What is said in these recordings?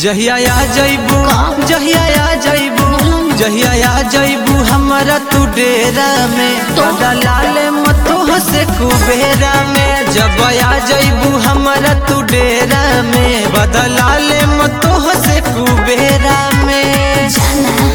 जहिया आ जइबू जहिया आ जइबू जहिया आ जइबू हमरा तू डेरा में तो? बदलाल मतोह से कुबेरा में जब आ जइबू हमरा तू डेरा में बदलाल मतोह से कुबेरा में जाना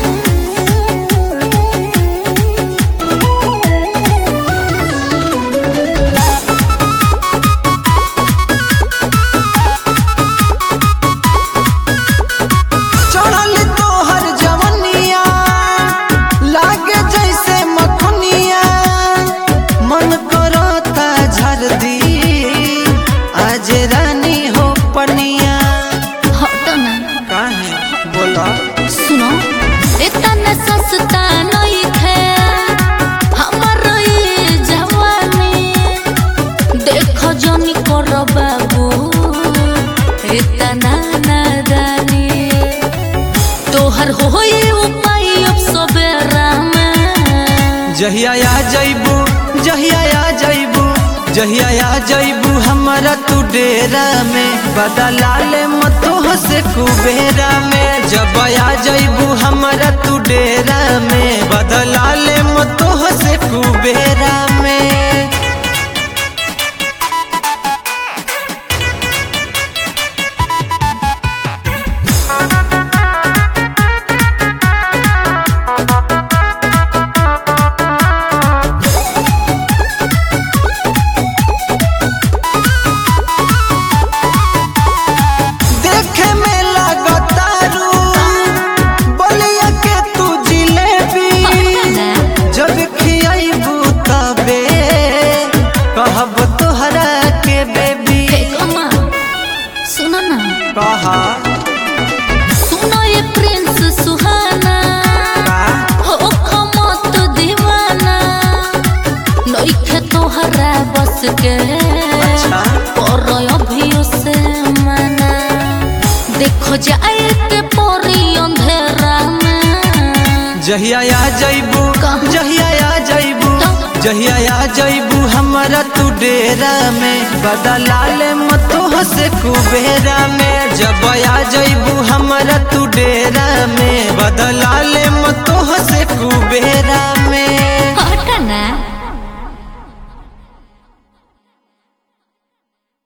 चढ़ल तोहर जवनिया लागे जैसे मखनिया मन करता झर दी आज रानी हो पनिया हटो ना काहे बोला सुनो इतना सस्ता नहीं थे हमर ये जवानी देखो जनी करो बाबू इतना नादानी तोहर होई उपाय अब सबेरा में जहिया आ जइबू जहिया आ जइबू जहिया आ जइबू हमरा तू डेरा में बदलाल मतोह से कुबेरा में जब आ जइबू हमरा तू डेरा में बदलाल मतोह से कुबेरा में देखे में लगतारू बलिया के तू जिलेबी जब खियाइबू तबे कहब तोहरा के बेबी सुनो ना कहा सुनो ये प्रिंस सुहाना हो खमत दीवाना नइखे तोहरा बस के अच्छा। पर अभियो से मना देखो जाए के परी अंधेरा में जहिया आ जइबू कहाँ? जहिया आ जइबू तो? जहिया आ जइबू हमरा तू डेरा में बदलाल मतोह से कुबेरा में जब आ जइबू हमरा तू डेरा में बदलाल मतोह से कुबेरा में हटना